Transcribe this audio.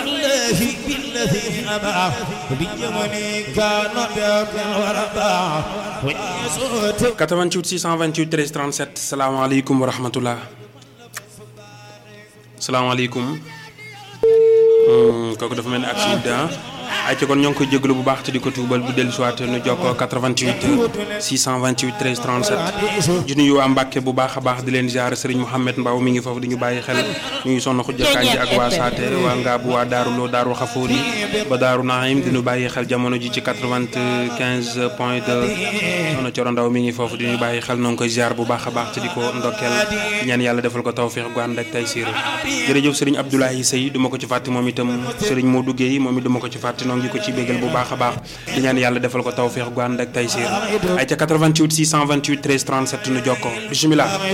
الله بالذي أبى بيمني كان بأبن وربا ويسوت 88 628 13 37 salaamaaleykum wa rahmatullah salaamaaleykum kooku dafa mel ni accident ay ci kon ñoo ngi koy jégalu bu baax te di ko tuubal bu dellu siwaat nu jokkoo 88 628 13 37 di nuyu waa Mbàkke bu baax a baax di leen ziar Serigne Mouhamed Mbaw mi ngi foofu di ñu bàyyi xel ñu ngi sonn xujja kanji ak waa Saate waa Ngaabu waa Daaru Lo Daaru Xafoori ba Daaru Naim di ñu bàyyi xel jamono ji ci 95 point 2 soxna Coro Ndaw mi ngi foofu di ñu bàyyi xel noo ngi koy ziar bu baax a baax te di ko ndokkeel ñaan yàlla defal ko tawfiix gu ànd ak tay siir jërëjëf Serigne Abdoulaye Sey du ma ko ci fàtte moom itam Serigne Modou Guèye moom it du ma ko ci fàtte noo ngi ko ci bégal bu baax a baax di ñaan yàlla defal ko tawfiix gu ànd ak tay siir ay ca 88 628 13 37 nu jokkoo bisimilah